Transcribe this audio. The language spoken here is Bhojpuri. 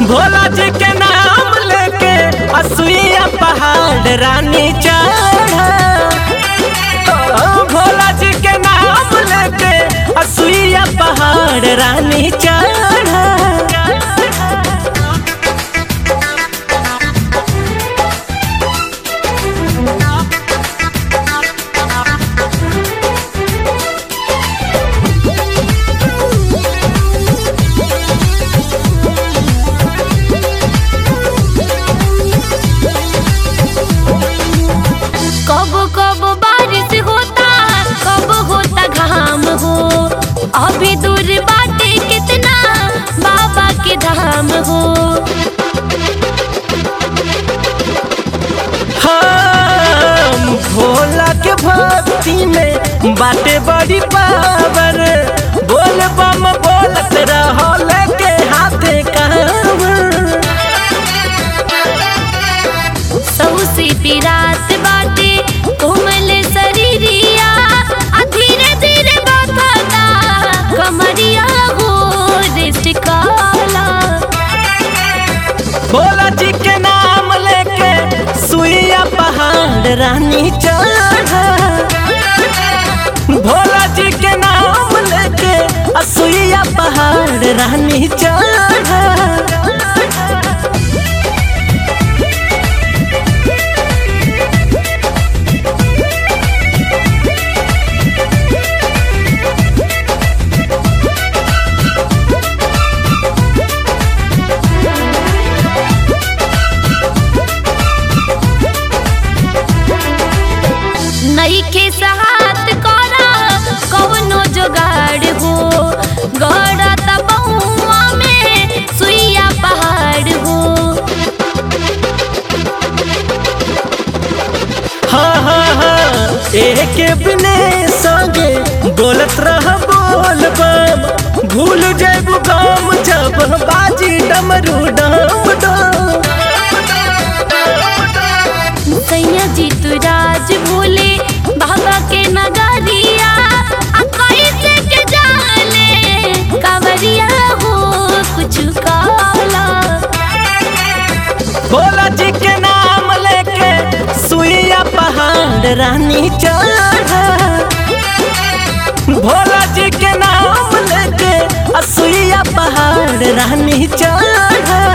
भोला जी के नाम लेके असुइया पहाड़ रानी चढ़ा भोला जी के नाम लेके असुइया पहाड़ रानी चढ़ा कब कब बारिश होता कब होता घाम हो अभी दूर बाटे कितना बाबा के धाम हो हम भोला के भक्ति में बाटे बड़ी पावर बोल बम बोलत रहो लेके हाथे कांवर सौसी पिरात बाटे कोमल शरीरिया आ धीरे धीरे बथता कमरिया हो रिस्ट काला भोला जी के नाम लेके सुइया पहाड़ रानी चढ़ा भोला जी के नाम लेके असुइया पहाड़ रानी चढ़ा नईखे सहात करा कवनो जोगाड़ हो गड़त बहुआ में सुइया पहाड़ हो हाँ हाँ हाँ एक बिने संगे बोलत रह बोल बम भूल जेबू गाम जब बाजी डमरू डम डम सैया जी तू राज भूले बाबा के नगरिया आ कैसे के जाने कांवरिया हो कुछ काला भोला जी के नाम लेके सुइया पहाड़ रानी चढ़ा भोला जी के नाम लेके सुइया पहाड़ रानी चढ़ा